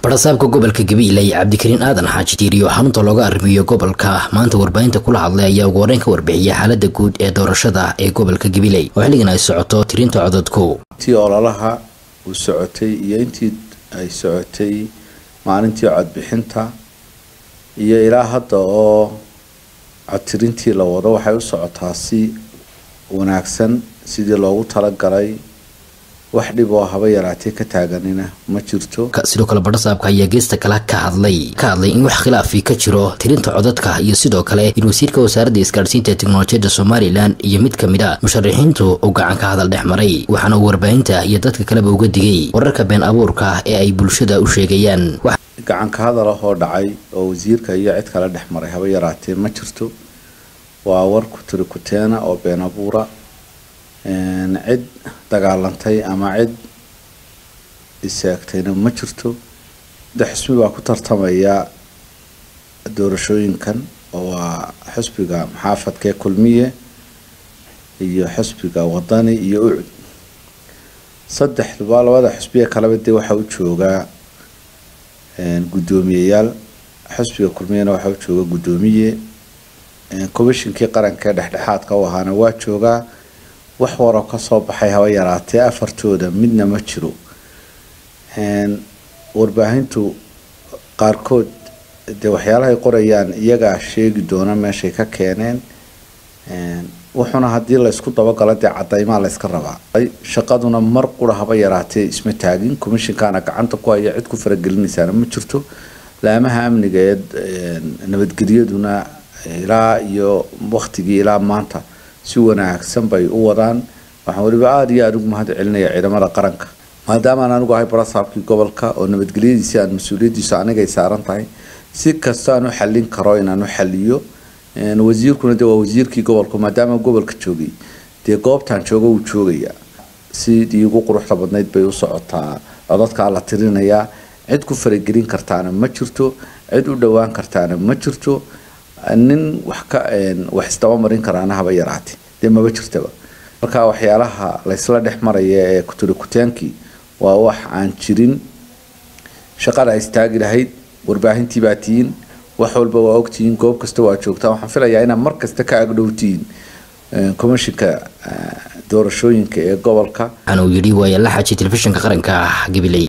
barasaabka gobolka gabiiley cabdikariin aadan xaaji tiiriyo xarunta looga arrimiyo gobolka maanta warbaahinta kula hadlay ayaa ugu horeyn ka warbixiyay xaalada guud ee doorashada ee gobolka gabiiley oo xilligan ay socoto tirinta cododku intii ololaha uu socotay iyo intii ay socotay maalintii codbixinta iyo ilaa hadda oo codtirintii la wado waxay u socotaa si wanaagsan sidii loogu talagalay wax dhib oo haba yaraatee ka taaganina ma jirto sidoo kale barasaabka ayaa geesta kale ka hadlay ka hadlay in wax khilaafi ka jiro tirinta codadka iyo sidoo kale in wasiirka wasaaradda isgaadhsiinta ee teknolojiyadda somalilan iyo mid ka mid a musharaxiintu uu gacan ka hadal dhex maray waxaana uu warbaahinta iyo dadka kaleba uga digay wararka been abuurka ee ay bulshada u sheegayaan gacan ka hadal ah oo dhacay oo wasiirka iyo cid kale dhex maray haba yaraatee ma jirto waa war ku tiri kuteena oo been abuura cid dagaalantay ama cid isaagtayna ma jirto de xusbi baa ku tartamaya doorashooyinkan oo waa xusbiga maxaafadkee kulmiye iyo xusbiga wadani iyo ucud saddexduba labada xusbiye kaleba dee waxaa u joogaa guddoomiyeyaal xusbiga kulmiyena waxaa u jooga guddoomiye commishinkii qarankaee dhexdhexaadka u ahaana waa joogaa wax waroo kasoo baxay haba yaraatee afartooda midna ma jiro warbaahintu qaarkood dee waxyaalahay qorayaan iyagaa sheegi doona meeshay ka keeneen wuxuuna haddii laysku dabagalo dee cadaymaa layska rabaa shaqaduna mar qura haba yaraatee isma taagin commishinkaana gacanta ku haya cid ku faragelinaysaana ma jirto laamaha amniga ee nabadgelyaduna ilaa iyo waktigii ilaa maanta si wanaagsan bay u wadaan waxaan weliba aada iyo aada ugu mahad celinaya ciidamada qaranka maadaamaan anigu ahay barasaabkii gobolka oo nabadgelyadiisi aan mas-uuliyaddiisu anigay saaran tahay si kasta aan u xallin karo inaan u xaliyo wasiirkuna dee waa wasiirkii gobolka maadaama gobolka joogay dee goobtaan jooga wuu joogayaa sidii ugu quruxda badnayd bay u socotaa codadkaa la tirinayaa cid ku faragelin kartaana ma jirto cid u dhowaan kartaana ma jirto nin wax ka wax isdaba marin karaana haba yaraate dee maba jirtaba marka waxyaalaha laysla dhex maraya ee kuturi kuteenkii waa wax aan jirin shaqada istaagi lahayd warbaahintii baa tihiin wax walba waa ogtihiin goob kasta waa joogtaa waxaan filayaa inaad mar kasta ka agdhowtihiin commishinka doorashooyinka ee gobolka waxaana uu yidhi waaya la xaji telefishinka qaranka gabiley